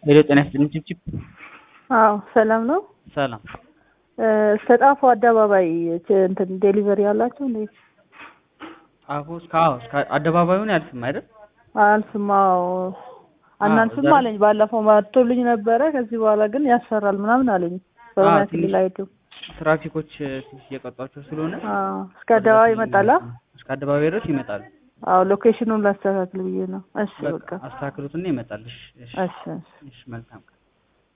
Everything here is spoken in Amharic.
ሄሎ ጤና ይስጥልኝ ችብችብ አዎ ሰላም ነው። ሰላም እስከ ጣፎ አደባባይ ች- እንትን ዴሊቨሪ ያላችሁ እንዴ? ጣፎ እስከ አዎ እስከ አደባባዩን ያልፍም አይደል? አልፍም። አዎ አናልፍም እዛ- አለኝ። ባለፈው መጥቶልኝ ነበረ። ከዚህ በኋላ ግን ያስፈራል ምናምን አለኝ። በሆነ አዎ፣ ትንሽ ክልል አይዱ ትራፊኮች ትንሽ እየቀጧቸው ስለሆነ አዎ እስከ አደባባይ ይመጣላ። እስከ አደባባይ ድረስ ይመጣሉ። አዎ ሎኬሽኑን ላስተካክል ብዬ ነው። እሺ በቃ በቃ አስተካክሉትና ይመጣል። እሺ እሺ እሺ እሺ እሺ መልካም